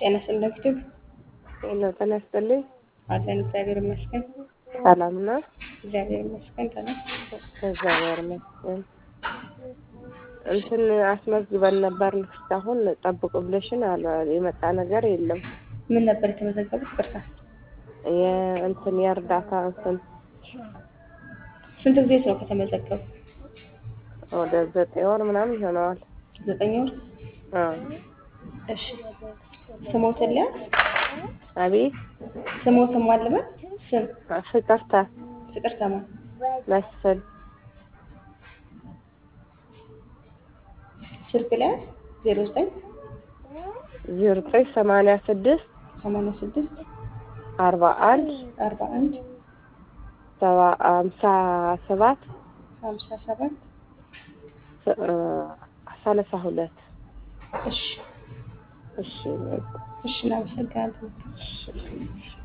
ጤና ይስጥልኝ። ሄሎ ጤና ይስጥልኝ። አለን እግዚአብሔር ይመስገን። ሰላም ነው? እግዚአብሔር ይመስገን። ደህና እግዚአብሔር ይመስገን። እንትን አስመዝግበን ነበር እስካሁን ጠብቁ ብለሽን አለ የመጣ ነገር የለም። ምን ነበር የተመዘገቡት? ቅርታ የእንትን የእርዳታ እንትን ስንት ጊዜ ነው ከተመዘገቡ? ወደ ዘጠኝ ወር ምናምን ይሆነዋል። ዘጠኝ ወር። አዎ። እሺ ስሞትን ሊያዝ አቤት ስሞትን ማልበል ስም ፍቅርታ ፍቅር ተማ መስፍን ስልክ ሊያዝ ዜሮ ዘጠኝ ዜሮ ዘጠኝ ሰማንያ ስድስት ሰማንያ ስድስት አርባ አንድ አርባ አንድ ሰባ ሀምሳ ሰባት ሀምሳ ሰባት ሰላሳ ሁለት እሺ እሺ እሺ እናመሰግናለን። እሺ